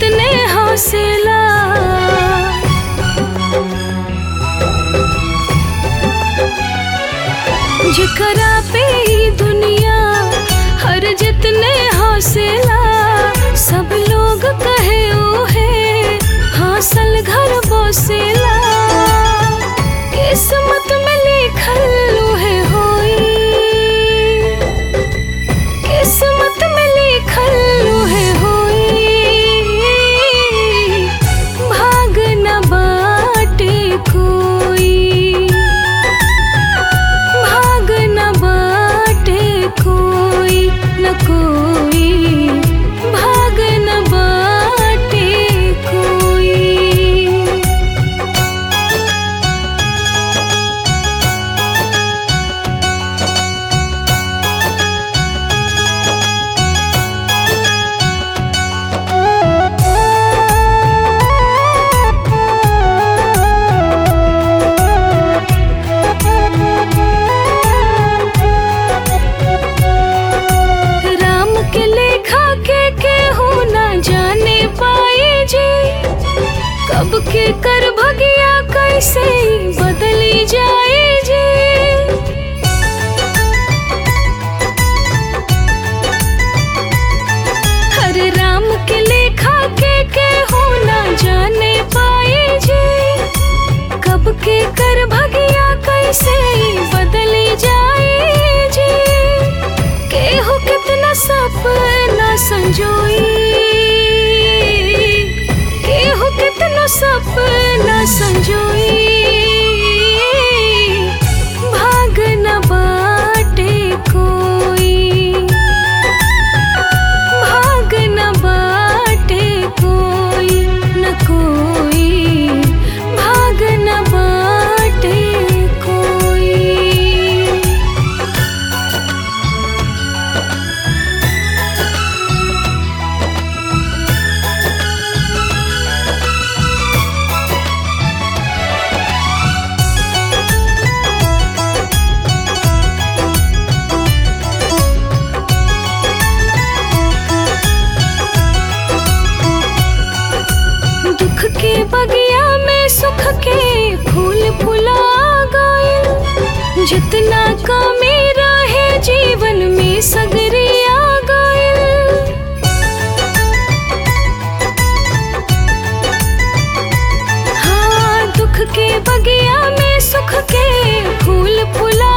जितने हौसला जिकरा पे ही दुनिया हर जितने हौसला सब लोग कहे ओ है हासिल घर बसेला किस्मत में लिखल है होई किस्मत में लिखल है होई भाग न बाटे कोई भाग न बाटे कोई न कोई भाग न बाटे कोई राम के लेखा के केहू ना जाने पाए जी कब के कर भगिया कैसे बदली जाए जी हर राम के लेखा के केहू ना जाने पाए जी कब के कर भगिया कैसे बदली जाए जी केहू कितना सपना संजोई केहू कितना सपना संजोई भाग न बाटे कोई भाग न बाटे कोई न कोई भाग न बाटे कोई दुख के बगिया में सुख के फूल फुला गए जितना कमी रहे जीवन में सगरिया गए हाँ दुख के बगिया में सुख के फूल फुला